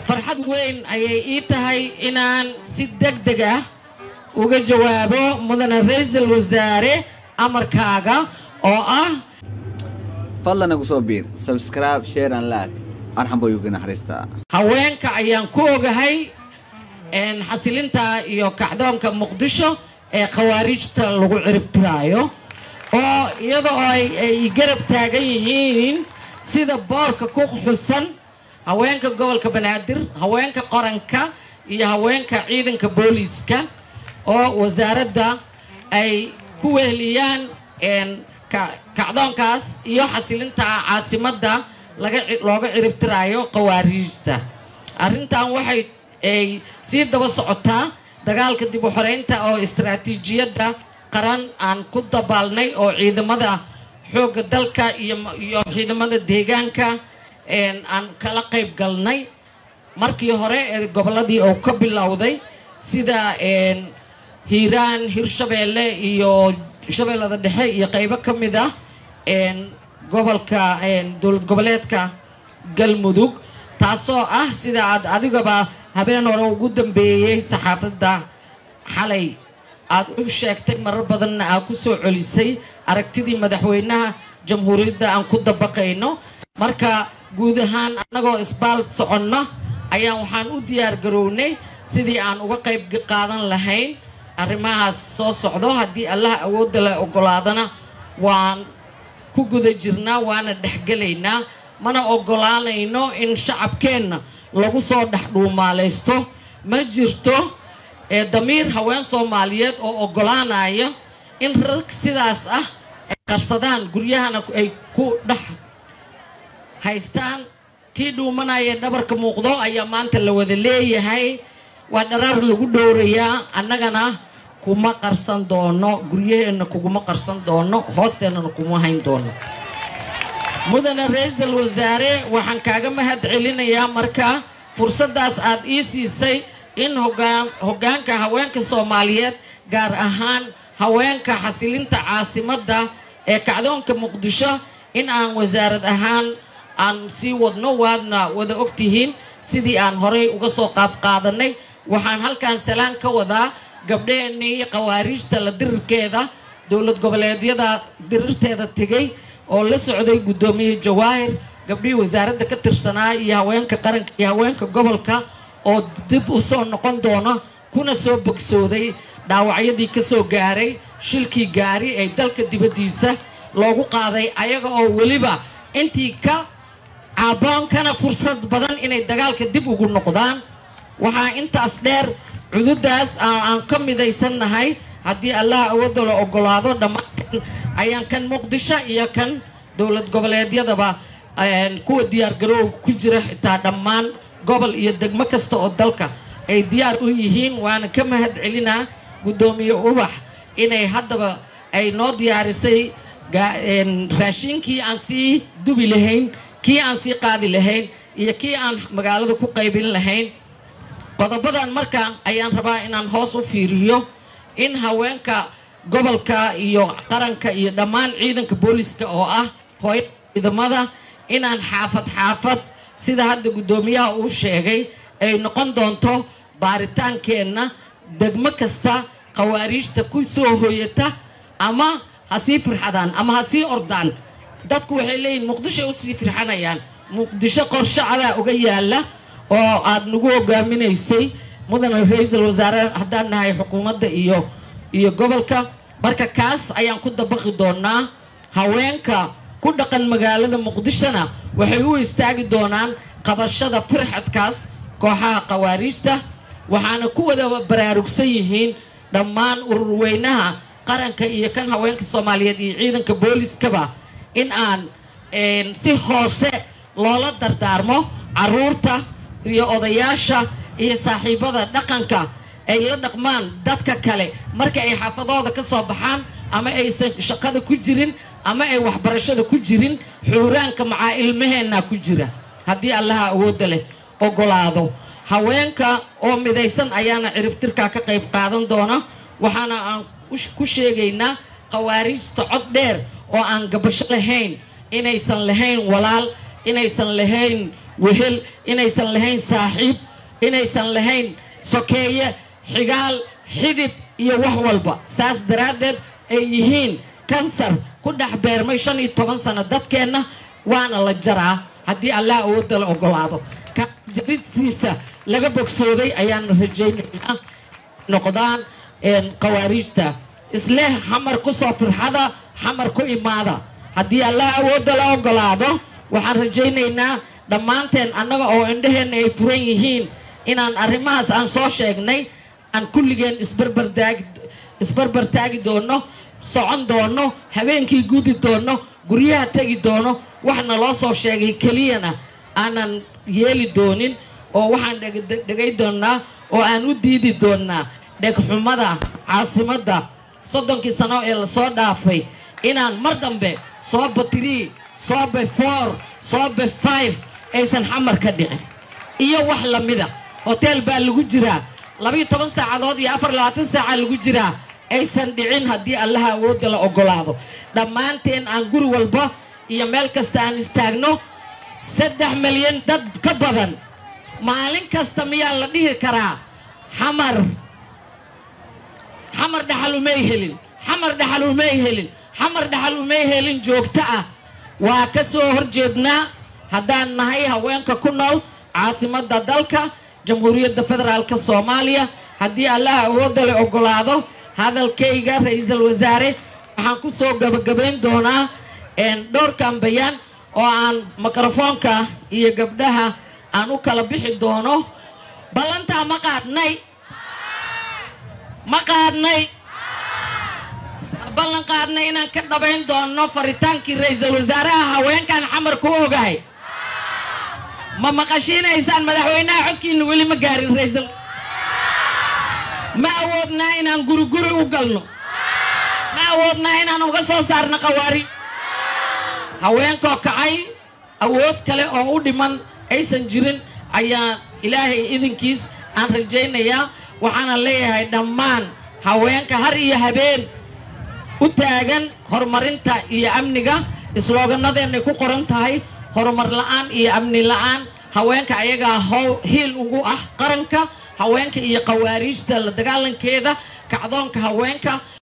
farxad weyn ayay ii tahay inaan si deg deg ah uga jawaabo mudane ra-iisul wasaare amarkaaga oo ah fadlan nagu soo biir subscribe share and like arxan buu uga naxariistaa haweenka ayaan ku ogahay xasilinta iyo kacdoonka muqdisho ee khawaarijta lagu ciribtiraayo oo iyada oo ay garab taagan yihiin sida boorka ku xusan haweenka gobolka banaadir haweenka qoranka iyo haweenka ciidanka booliiska oo wasaaradda ay ku weheliyaan kacdoonkaas iyo xasilinta caasimadda looga ciribtiraayo khawaariijta arrintan waxay ay sii daba socotaa dagaalka dib u xoreynta oo istaraatiijiyadda qaran aan ku dabaalnay oo ciidamada xoogga dalka iyo ciidamada deegaanka aan kala qayb galnay markii hore ee gobolladii oo ka bilowday sida hiiraan hirshabeelle iyo shabeellada dhexe iyo qaybo ka mid ah gobolka dowlad goboleedka galmudug taasoo ah sida aad adigaba habeen hore ugu dambeeyey saxaafadda xalay aad u sheegtay marar badanna aad ku soo celisay aragtidii madaxweynaha jamhuuriyadda aan ku dabaqayno marka guud ahaan annagoo isbaal soconna ayaan waxaan u diyaar garownay sidii aan uga qayb qaadan lahayn arrimahaas soo socdo haddii allah awoodda la ogolaadana waan ku guda jirnaa waana dhexgelaynaa mana ogolaanayno in shacabkeenna lagu soo dhex dhuumaalaysto ma jirto ee damiir haween soomaaliyeed oo ogolaanaya in rag sidaas ah ay qarsadaan guryahana ay ku dhex haystaan kii dhuumanaya dhabarka muuqdo ayaa maanta la wada leeyahay waa dharaar lagu dhowrayaa annagana kuma qarsan doono guryaheenna kuguma qarsan doono hoosteennana kuma hayn doono mudane ra-iisul wasaare waxaan kaaga mahad celinayaa marka fursaddaas aad ii siisay in hoggaanka haweenka soomaaliyeed gaar ahaan haweenka xasilinta caasimadda ee kacdoonka muqdisho in aan wasaarad ahaan aan sii wadno waadna wada ogtihiin sidii aan horay uga soo qaabqaadanay waxaan halkan salaan ka wadaa gabdheennii khawaariijta la dirirkeeda dowlad goboleedyada dirirteeda tegay oo la socday guddoomiye jawaahir gabdhihii wasaaradda ka tirsanaa iyo haweenka qaranka iyo haweenka gobolka oo dib u soo noqon doona kuna soo bogsooday dhaawacyadii ka soo gaaray shilkii gaari ee dalka dibaddiisa loogu qaaday ayaga oo weliba intii ka caaboonkana fursad badan inay dagaalka dib ugu noqdaan waxaa intaas dheer cududaas aan ka midaysannahay haddii allah awoodda la ogolaado dhammaanteen ayaan kan muqdisho iyo kan dowlad goboleedyadaba kuwa diyaargarooga ku jira xitaa dhammaan gobol iyo degmo kasta oo dalka ay diyaar u yihiin waana ka mahad celinaa guddoomiye ubax inay haddaba ay noo diyaarisay raashiinkii aan sii dubi lahayn kii aan sii qaadi lahayn iyo kii aan magaalada ku qaybin lahayn qodobadan marka ayaan rabaa inaan hoos u fiiriyo in haweenka gobolka iyo qaranka iyo dhammaan ciidanka booliska oo ah hooya ciidamada inaan xaafad xaafad sida hadda guddoomiyaha uu sheegay ay noqon doonto baaritaankeenna degmo kasta khawaariijta ku soo hoyata ama ha sii firxadaan ama ha sii ordaan dadku waxay leeyihin muqdishoay usii firxanayaan muqdisho qorshacadaa uga yaala oo aad nagu hogaaminaysay mudane ra-iisul wasaare haddaan nahay xukuumadda iyo iyo gobolka marka kaas ayaan ku dabaqi doonaa haweenka ku dhaqan magaalada muqdishona waxay u istaagi doonaan qabashada firxadkaas kooxaha khawaariijta waxaana ku wada baraarugsan yihiin dhammaan ururweynaha qaranka iyo kan haweenka soomaaliyeed iyo ciidanka booliskaba in aan si hoose loola dardaarmo caruurta iyo odayaasha iyo saaxiibada dhaqanka ay la dhaqmaan dadka kale marka ay xaafadooda ka soo baxaan ama aysan shaqada ku jirin ama ay waxbarashada ku jirin xuuraanka macaa ilmaheenna ku jira haddii allaha awoodda leh ogolaado haweenka oo midaysan ayaana ciribtirkaa ka qayb qaadan doona waxaana aan ku sheegaynaa khawaariijta cod dheer oo aan gabasho lahayn inaysan lahayn walaal inaysan lahayn wehel inaysan lahayn saaxiib inaysan lahayn sokeeye xigaal xidid iyo wax walba saas daraaddeed ay yihiin kansar ku dhex beermay shan iyo toban sano dadkeenna waana la jaraa haddii allah awoodda la ogolaado kaas jaridsiisa laga bogsooday ayaan rajaynaynaa noqdaan qawaariijta isleh xamar ku soo firxada xamar ku imaada haddii allah awoodda la ogolaado waxaan rajaynaynaa dhammaanteen annaga oo indhaheenna ay furan yihiin inaan arrimahaas aan soo sheegnay aan kulligeen isbarbardaagi isbarbar taagi doono socon doono habeenkii gudi doono guryaha tegi doono waxna loo soo sheegay keliyana aanan yeeli doonin oo waxaan dhegay doonnaa oo aan u diidi doonnaa dhegxumada caasimadda soddonkii sano ee lasoo dhaafay inaan mar dambe sooba trii sooba four sooba five aysan xamar ka dhicin iyo wax lamida hoteel baa lagu jiraa labayo toban saacadood iyo afar labaatan saaca lagu jiraa aysan dhicin haddii allaha awoodda la ogolaado dhammaanteen aan guri walba iyo meel kasta aan istaagno saddex milyan dad ka badan maalin kasta miyaa la dhihi karaa xamar xamar dhaxal umay helin xamar dhaxal umay helin xamar dhaxal umay helin joogto ah waa ka soo horjeednaa haddaan nahay haweenka ku nool caasimadda dalka jamhuuriyadda federaalk soomaaliya haddii allaha awoodda la ogolaado hadalkayga ra-iisul wasaare waxaan ku soo gabagabayn doonaa dhowrkan bayaan oo aan mikrofoonka iyo gabdhaha aan u kala bixi doono ballantaa ma qaadnay ma qaadnay ballan qaadnay inaan ka dhabayn doono faritaankii ra-iisul wasaaraha haweenkan xamar ku ogahay ma maqashiinaysaan madaxweynaha codkiina weli ma gaarin raisal ma awoodnaa inaan guriguri u galno ma awoodnaa inaan uga soo saarno qawaari haweenkoo kacay awood kale oo u dhiman aysan jirin ayaa ilaahay idinkiis aan rajaynayaa waxaana leeyahay dhammaan haweenka har iyo habeen u taagan horumarinta iyo amniga islooganadeenay ku qoran tahay horumar la-aan iyo amni la-aan haweenka ayagaa how hiil ugu ah qaranka haweenka iyo qawaariijta la dagaalankeeda kacdoonka haweenka